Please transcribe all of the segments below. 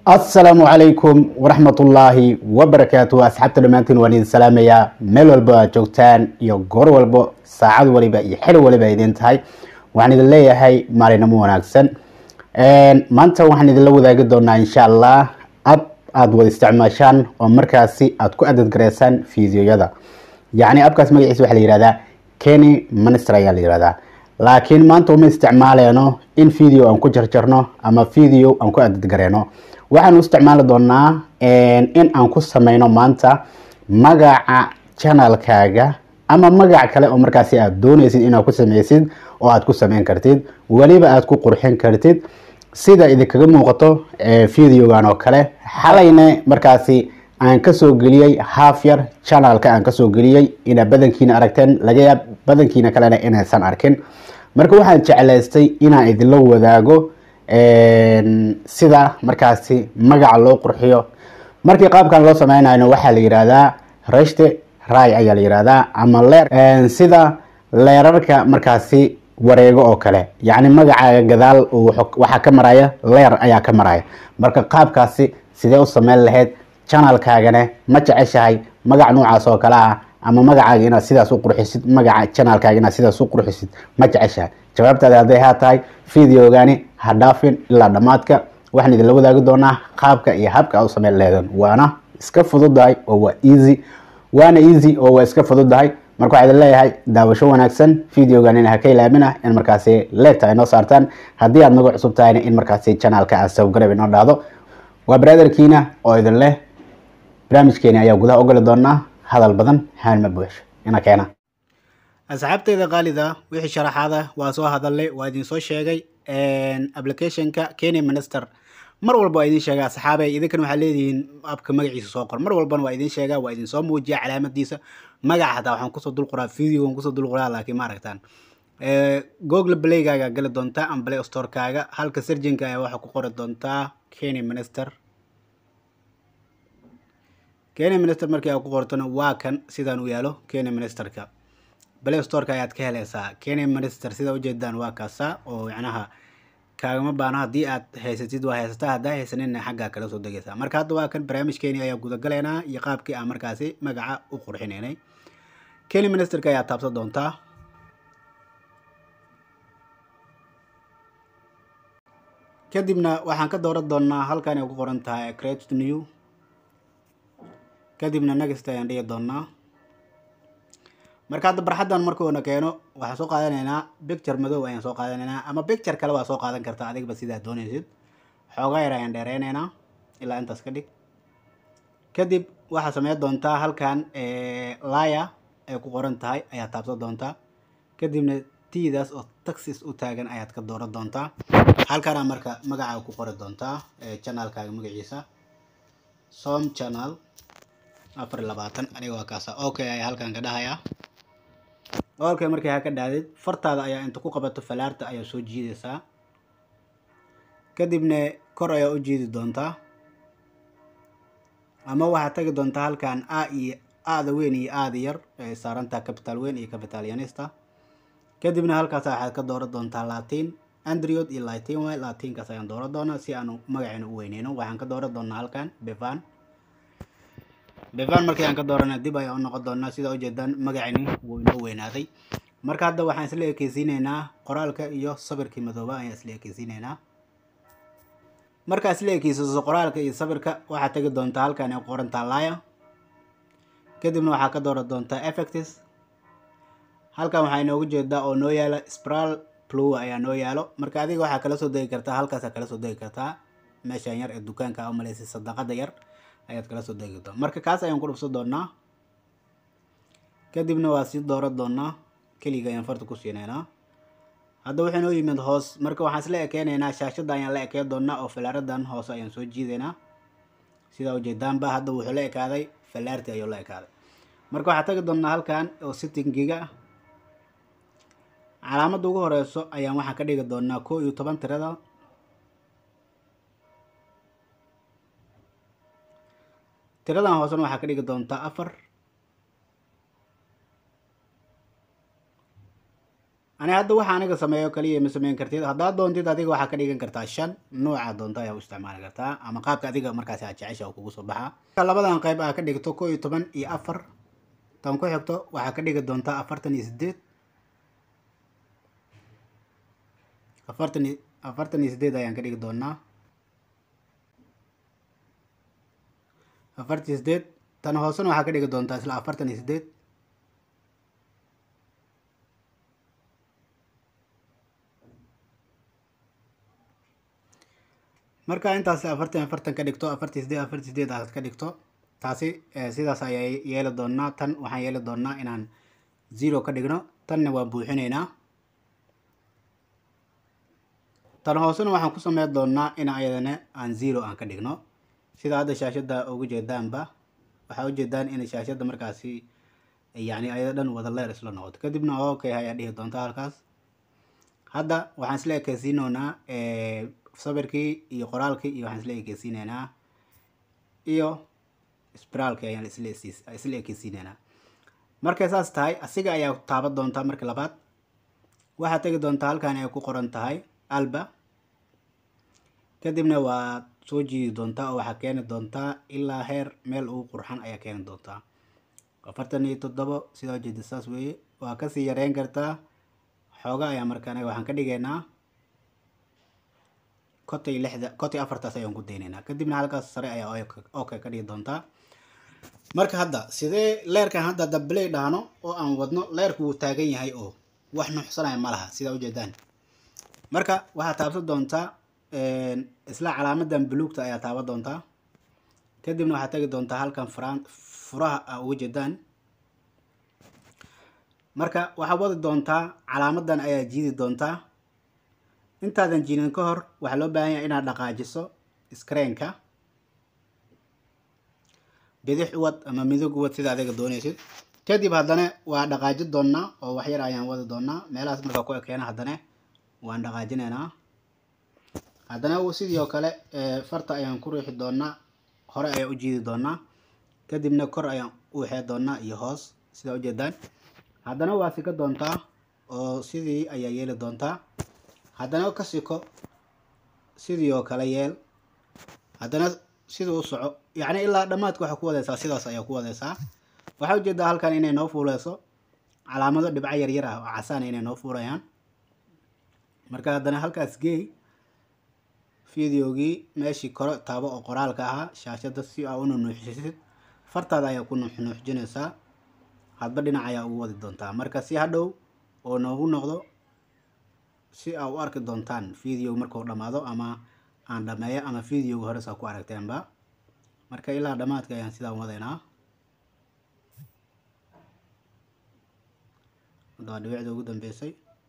asalaamu calaykum waraxmatullaahi wabarakaatu asxaabta dhammaantiin waan idin salaamayaa meel walba aad joogtaan iyo goor walbo saacad waliba iyo xili waliba idin tahay waxaan idin leeyahay maalinamo wanaagsan maanta waxaan idinla wadaagi doonaa insha allah ab aada wada isticmaashaan oo markaasi aada ku adadgareysaan fiidiyoyada yacni abkaas magaciisa waxaa la yihahdaa kenny minister ayaa la yihahdaa laakiin maanta uma isticmaaleeno in video aan ku jarjarno ama video aan ku adadgareeno waxaan u isticmaali doonaa in aan ku sameyno maanta magaca channelkaaga ama magac kale oo markaasi aad dooneysid inaad ku sameysid oo aad ku sameyn kartid weliba aad ku qurxin kartid sida idinkaga muuqato videogan oo kale xalayna markaasi aan kasoo geliyey half yar channelka aan kasoo geliyey inaad badankiina aragteen laga yaab badankiina kalena inaysan arkin marka waxaan jeclaystay inaan idinla wadaago sida markaasi magaca loo qurxiyo markii qaabkan loo sameynayno waxaa la yihahdaa reshte ray ayaa la yihahdaa ama leer sida leerarka markaasi wareego oo kale yacni magacaaga gadaal waxaa ka maraya leer ayaa ka maraya marka qaabkaasi sidee u sameyn lahayd channelkaagana ma jeceshahay magac noocaas oo kale ah ama magacaaga inaad sidaas u qurxisid magaca channelkaaga inaad sidaas u qurxisid ma jeceshahay jawaabtaada hadday haa tahay videogani ha dhaafin ilaa dhammaadka waxaan idinla wadaagi doonaa qaabka iyo habka aad u sameyn lehedan waana iska fududahay oo waa easy waana easy oo waa iska fududahay marka waxaa idin leeyahay daawasho wanaagsan videoganina ha ka ilaamina in markaasi leegta ay noo saartaan haddii aad nagu cusub tahayna in markaasi channelka aad sawgarab inoo dhahdo waa brotherkiina oo idin leh barnaamijkeeni ayaa gudaha ogoli doonaa hadal badan haanma buuxsho ina keena asxaabteyda qaalida wixii sharaxaada waa soo hadalay waa idin soo sheegay applicationka kenya minister mar walba waa idin sheega asxaabey idinkan waxaa leedihiin abka magaciisa soo qor mar walbana waa idin sheega waa idin soo muujiya calaamadiisa magaca hataa waxaan kusoo dul qoraa videogan kusoo dul qoraa laakiin ma aragtaan google playgaaga gali doontaa ama play storekaaga halka serjinka ayaa waxaa ku qori doontaa kenya minister kenya minister markii aad ku qortona waa kan sidaan u yaalo kenya ministerka play storeka ayaad ka heleysaa kenya minister sida ujeedaan waa kaasa oo macnaha kaagama baano haddii aad haysatid waa haysataa haddaa haysanina xaggaa kala soo degeysaa marka hadda waa kan barnaamijkeeni ayaa gudagalaynaa iyo qaabkii aan markaasi magaca u qurxineynay kenya ministerka ayaa taabsan doontaa kadibna waxaan ka dooran doonaa halkan ay ku qoran tahay create new kadibna next ayaan dhigi doonaa marka hadda barxaddan markuuna keeno waxaan soo qaadanaynaa picture madow ayaan soo qaadanaynaa ama picture kale waa soo qaadan kartaa adigba sidaad doonaysid xoogaa yar ayaan dheereynaynaa ilaa intaas ka dhig kadib waxaad sameyn doontaa halkan laya ay ku qoran tahay ayaad taabsan doontaa kadibna tiidaas oo taxis u taagan ayaad ka dooran doontaa halkana marka magacaaga ku qori doontaa channelkaaga magaciisa som channel afar iyo labaatan aniga waa kaasa okay ayaa halkan ka dhahayaa okay markii ha ka dhaadid fartaada ayaa inta ku qabato falaarta ayaa soo jiidaysaa kadibna kor ayaa u jiidi doontaa ama waxaad tagi doontaa halkan a iyo aada weyn iyo aada yar ay saarantaha capital weyn iyo capital yanista kadibna halkaas waxaad ka dooran doontaa latin andriod iyo latin way latinkaas ayaan dooran doonaa si aanu magaceena u weyneyno waxaan ka dooran doonaa halkan bevan bevan markii aan ka doorana dib ayaan u noqon doonaa sida ujeedaan magacani wuu inoo weynaaday marka hadda waxaan isla ekeysiineynaa qoraalka iyo sawirkii madooba ayaan isla ekeysiineynaa markaa isla ekeysiiso qoraalka iyo sawirka waxaad tegi doontaa halkan ay qorantaa laya kadibna waxaa ka dooran doontaa effectis halkan waxaa inoogu jeedaa oo noo yaala spral plow ayaa noo yaalo marka adiga waxaa kala soo degi kartaa halkaasa kala soo degi kartaa meeshan yar ee dukaanka a umaleysay sadaqada yar ayaad kala soo degi doontaa marka kaas ayaan ku dhufsan doonaa kadibna waa sii dooran doonaa keliga ayaan farta ku siineynaa hadda wuxuu noo yimid hoos marka waxaan isla ekeyneynaa shaashadda ayaan la ekey doonaa oo falaaradan hoose ayaan soo jiideynaa sidaa ujeedaanba hadda wuxuu la ekaaday falaarti ayuu la ekaaday marka waxaa tagi doonaa halkan oo sittingiga calaamadda ugu horeyso ayaan waxaan ka dhigi doonaa koo iyo toban tirada tiradan hoosena waxaa ka dhigi doontaa afar ani hadda waxa aniga sameeyo kaliya ma sameyn kartid haddaad doontid adiga waxaa ka dhigan kartaa shan nooca doonta ayaa u isticmaali kartaa ama qaabka adiga markaasi aad jecesha kugu soo baxaa labadan qayb aa ka dhigto koo iyo toban iyo afar tan ku xigto waxaa ka dhigi doontaa afartan iyo sideed afartan iyo afartan iyo sideed ayaan ka dhigi doonaa afartan iyo sideed tan hoosena waxaa ka dhigi doontaa isla afartan iyo sideed marka intaas afartan afartan ka dhigto afartan sideed afartan sideed aad ka dhigto taasi sidaas ayaa yeeli doonaa tan waxaan yeeli doonaa inaan zero ka dhigno tanna waan buuxineynaa tan hoosena waxaan ku sameyn doonaa in ayadana aan zero aan ka dhigno sida hadda shaashada ugu jeedaanba waxaa ujeedaan in shaashada markaasi yani ayada dhan wada leer isla noqoto kadibna okay ayaa dhihi doonta halkaas hadda waxaan isla ekeysiinoonaa sawirkii iyo qoraalkii iyo waxaan isla ekeysiineynaa iyo spiraalkii ayaan isla isla ekeysiineynaa markay saas tahay asiga ayaa taaban doontaa marka labaad waxaad tegi doontaa halkan ay ku qoran tahay alba kadibna waad soo jiidi doontaa oo waxaa keeni doontaa ilaa heer meel ugu qurxan ayaa keeni doontaa afartan iyo toddobo sidaa ujeeda saas weeye waa kasii yareyn kartaa xooga ayaa markaan waxaan ka dhigaynaa kotay lixda kotay afartaas ayaan ku daynaynaa kadibna halkaas sare ayaa okay ka dhigi doontaa marka hadda sidee leerkan hadda dabley dhaano oo aan wadno leerku wuu taagan yahay oo wax nuuxsanaya ma laha sidaa ujeedaan marka waxaad taabsan doontaa isla calaamadan buluugta ayaa taaban doontaa kadibna waxaad tagi doontaa halkan fran furaha a uga jeedaan marka waxaad wadi doontaa calaamadan ayaa jiidi doontaa intaadan jiinin ka hor waxaa loo baahan yahay inaad dhaqaajiso screenka bidix uwad ama midog uwad sida adiga doonaysid kadib haddana waa dhaqaaji doonaa oo waxyar ayaan wadi doonaa meelahaas markaa ku ekeena haddana waan dhaqaajinaynaa haddana sidii oo kale farta ayaan ku riixi doonaa hore ayaan u jiidi doonaa kadibna kor ayaan u waxee doonaa iyo hoos sidaa ujeedaan haddana waa sika doontaa oo sidii ayaa yeeli doontaa haddana ka siko sidii oo kale yeel haddana sidii u soco yacni ilaa dhammaadka waxaa ku wadaysaa sidaas ayaa ku wadaysaa waxaa ujeedaa halkan inay noo fuuleyso calaamado dhibco yaryar ah oo casaan inay noo fuulayaan marka haddana halkaas geey videogii meeshii kore taabo oo qoraalka ahaa shaashada si aa u nunuuxisid fartaada ayaa ku nuuxnuuxjinaysaa hadba dhinac ayaa ugu wadi doontaa marka si hadhow oo noogu noqdo si aa u arki doontaan video markuu dhammaado ama aan dhameeyo ama videoga hore saa ku aragteenba marka ilaa dhammaadka ayaan sidaan wadaynaa hadda waa dhibicda ugu dambeysay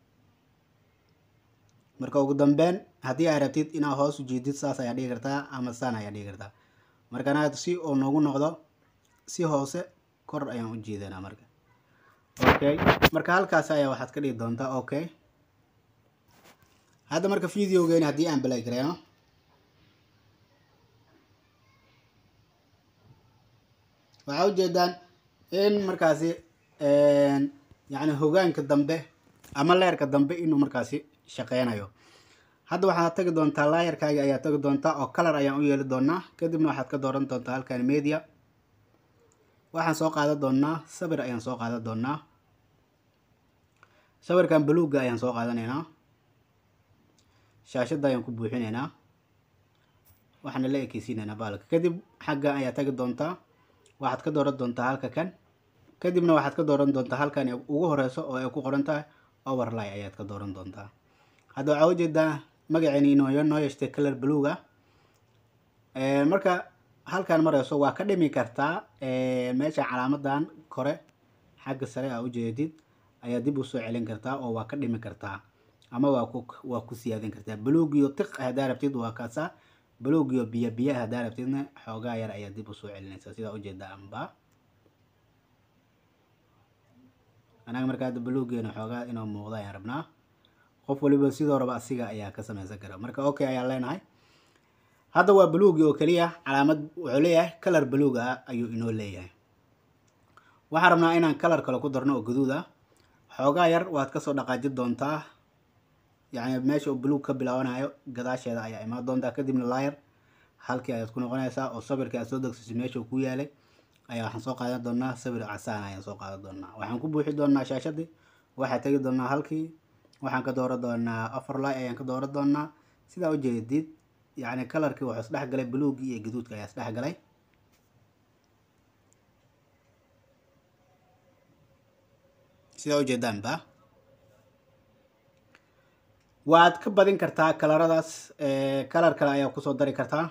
marka ugu dambeyn haddii aad rabtid inaad hoos u jiidid saas ayaa dhigi kartaa ama saan ayaa dhigi kartaa markana si uu noogu noqdo si hoose kor ayaan u jiidanaa marka okay marka halkaas ayaa waxaad ka dhigi doontaa okay hadda marka videogeeni haddii aan balay gareeno waxaa ujeedaan in markaasi yacni hogaanka dambe ama leerka dambe inuu markaasi shaqeynayo hadda waxaad tagi doontaa laayarkaaga ayaa tagi doontaa oo color ayaan u yeeli doonaa kadibna waxaad ka dooran doontaa halkan media waxaan soo qaadan doonaa sawir ayaan soo qaadan doonaa sawirkan buluugga ayaan soo qaadanaynaa shaashadda ayaan ku buuxinaynaa waxaana la ekeysiinaynaa baalka kadib xagga ayaa tagi doontaa waxaad ka dooran doontaa halka kan kadibna waxaad ka dooran doontaa halkan ugu horeyso oo ay ku qoran tahay overlay ayaad ka dooran doontaa hadda waxaa ujeedaa magaceeni inoo noo yeeshtay color bluega marka halkan mareyso waa ka dhimi kartaa meesha calaamadan kore xagga sare aa ujeedid ayaa dib usoo celin kartaa oo waa ka dhimi kartaa ama waa ku waa ku siyaadin kartaa buluugiyo tiq haddaa rabtid waa kaasa buluugiyo biyo biya haddaa rabtidna xoogaa yar ayaa dib usoo celinaysaa sidaa ujeeda amba anaga marka hadda buluugeena xoogaa inuu muuqda ayaan rabnaa qof waliba sidoo raba asiga ayaa ka sameysan kara marka okay ayaan leenahay hadda waa buluugi oo keliya calaamad wuxuu leeyahay color buluug ah ayuu inoo leeyahay waxaan rabnaa inaan color kale ku darno oo gaduud ah xoogaa yar waad kasoo dhaqaajin doontaa yacni meesha uu buluug ka bilaabanayo gadaasheeda ayaa imaan doontaa kadibna laayar halkii ayaad ku noqonaysaa oo sawirkii aad soo degsisay meesha uu ku yaalay ayaa waxaan soo qaadan doonaa sawir casaan ayaan soo qaadan doonaa waxaan ku buuxi doonaa shaashadii waxaa tegi doonaa halkii waxaan ka dooran doonaa overlay ayaan ka dooran doonaa sidaa ujeedid yacni kalarkii wuxuu isdhex galay buluugii iyo gaduudka ayaa isdhex galay sidaa ujeedaanba waad ka badin kartaa kalaradaas kalar kale ayaa kusoo dari kartaa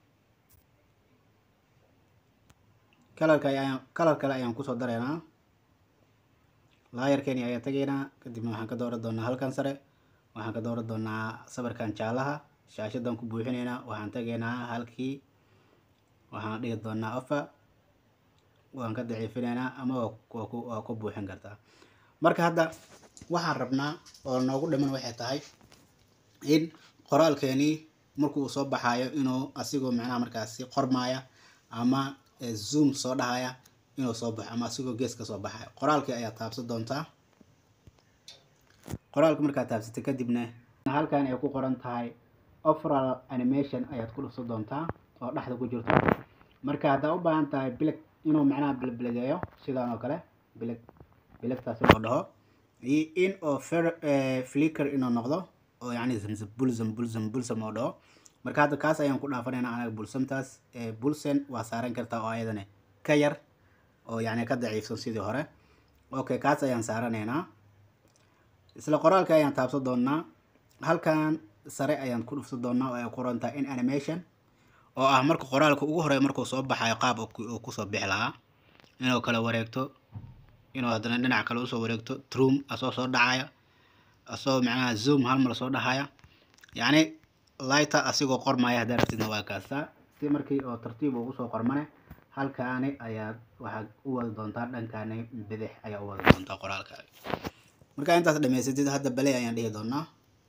kalarka ayaan kalar kale ayaan kusoo dareynaa laayarkeeni ayaa tegaynaa kadibna waxaan ka dooran doonaa halkan sare waxaan ka dooran doonaa sawirkan jaalaha shaashadan ku buuxineynaa waxaan tegaynaa halkii waxaan dhigi doonaa ofa waan ka daciifinaynaa ama waa ku buuxin kartaa marka hadda waxaan rabnaa oo noogu dhiman waxay tahay in qoraalkeeni markuu soo baxayo inuu asigoo macnaha markaasi qormaaya ama zoom soo dhahaya inuu soo baxo ama asigoo gees ka soo baxayo qoraalkii ayaa taabsan doontaa qoraalka markaad taabsatay kadibna halkan ay ku qoran tahay overall animation ayaad ku dhufsan doontaa oo dhexda ku jirto marka haddaa u baahan tahay bilig inuu macnaha bilbiligeeyo sidaan oo kale bilig biligtaasi loo dhaho iyo in oo flicker inuu noqdo oo yacni zamzam bulsam bulsam bulsam oo dhaho marka hadda kaas ayaan ku dhaafanaynaa anaga bulsamtaas bulsen waa saaran kartaa oo ayadana ka yar oo yacni ka daciifsan sidii hore okay kaas ayaan saaranaynaa isla qoraalka ayaan taabsan doonaa halkan sare ayaan ku dhufsan doonaa oo ay qorantaa in animation oo ah marka qoraalka ugu horeeya markuu soo baxayo qaab uu kusoo bixi lahaa inuu kala wareegto inuu haddana dhinac kale usoo wareegto trum asoo soo dhacaya asoo macnaha zoom hal mar soo dhahaya yacni lighter asigoo qormaya haddaa rabtidna waa kaastaa si markii oo tartiib uu usoo qormane halkaani ayaad waxaad u wadi doontaa dhankaani bidix ayaa u wadi doontaa qoraalkaaga markaa intaas dhamaysatid hadda bale ayaan dhihi doonaa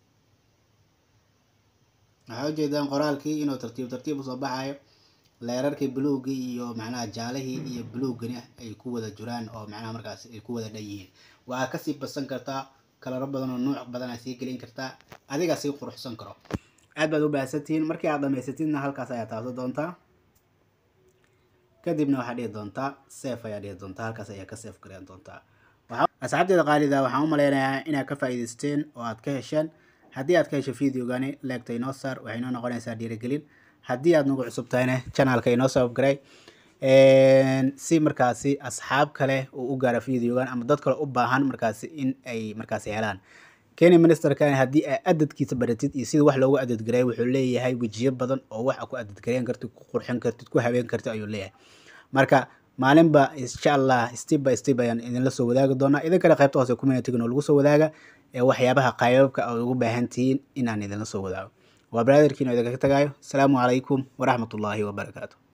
waxaa ujeedaan qoraalkii inuu tartiib tartiib usoo baxayo leerarkii buluugii iyo macnaha jaalihii iyo buluugani ay ku wada jiraan oo macnaha markaas ay ku wada dhan yihiin waa kasii badsan kartaa kalaro badan oo nuuc badan aa sii gelin kartaa adigaa sii quruxsan karo aad baad u baahsantihiin markii aad dhamaysatidna halkaas ayaa taabsan doontaa kadibna waxaa dhihi doontaa sef ayaa dhihi doontaa halkaas ayaa ka sef gareyn doontaa asxaabteeda qaalida waxaan u maleynayaa inaad ka faa'iidaysteen oo aad ka hesheen haddii aad ka hesho videogani leegta inoo saar waxay inoo noqonaysaa dhiirigelin haddii aad nagu cusub tahayna channelka inoo sababgaray si markaasi asxaab kale uu u gaaro videogan ama dad kale u baahan markaasi in ay markaasi helaan kenya ministerkan haddii aa adadkiisa baratid iyo sida wax loogu adadgareey wuxuu leeyahay wejiyo badan oo wax ku adadgareyn kartid ku qurxin kartid ku habeen kartid ayuu leeyahay marka maalinba insha allah step by step ayaan idinla soo wadaagi doonaa idinkana qaybta hoose communityga oo lagu soo wadaaga ee waxyaabaha qaybabka aad ugu baahan tihiin inaan idinla soo wadaago waa brotherkiin oo idinkaga tagaayo asalaamu calaykum waraxmatullaahi wabarakaatu